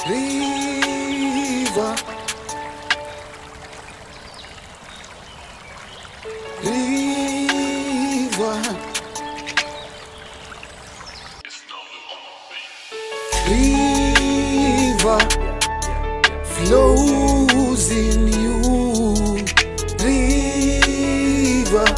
River. River. River flows in you. River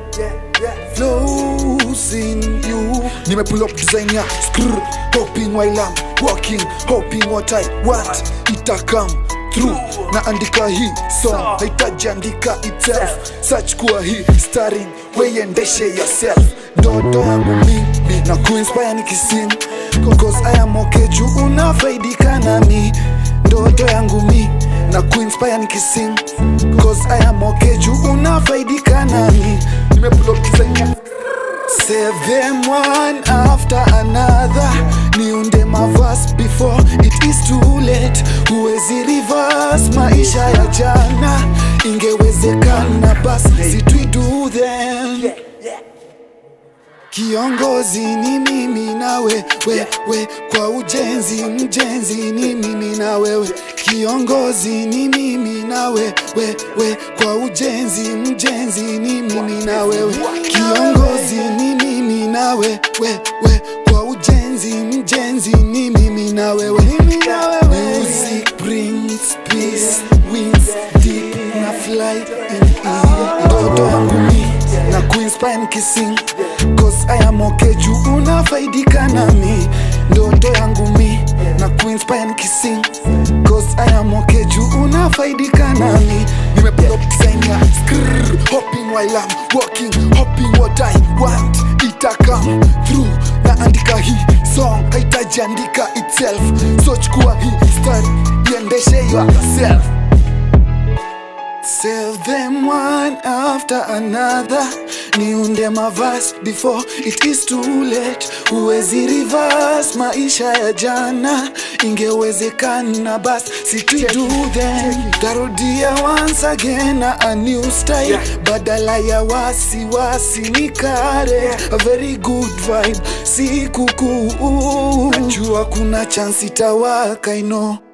flows in you. Nime pull up design ya skrr, hoping while I'm walking, hoping what I want ita come through. Na andika hii song haitaji andika itself, search kuwa hii starring, weiendeshe yourself. Ndoto yangu mimi na kuinspire nikising Cause I am okay juu unafaidika nami Ndoto yangu mi na kuinspire nikising Cause I am okay juu unafaidika nami Nimepull up design ya Save them one after another niunde mavas before it is too late huwezi reverse maisha ya jana ingewezekana bas situidu them Kiongozi ni mimi na wewe we, kwa ujenzi mjenzi ni mimi na wewe Kiongozi ni mimi na wewe we, kwa ujenzi mjenzi ni mimi na wewe Kiongozi ni mimi na wewe we, kwa ujenzi mjenzi ni mimi na wewe Music brings peace wings deep na fly in ear Ndoto yangu mi na kuinspire nikising Cause I am okay juu unafaidika nami Ndoto yangu mi na kuinspire nikising Cause I am okay juu unafaidika nami Nimepull up design ya skrrr Hopping while I'm walking Hopping what I want Ita come through Na andika hii song Haitaji andika itself So chukua hii story Iendeshe yourself Save them one after another niunde mavas before it is too late huwezi reverse maisha ya jana ingewezekana bas situdu them tarudia once again na a new style badala ya wasiwasi ni kare a very good vibe si kukuu najua kuna chance itawaka ino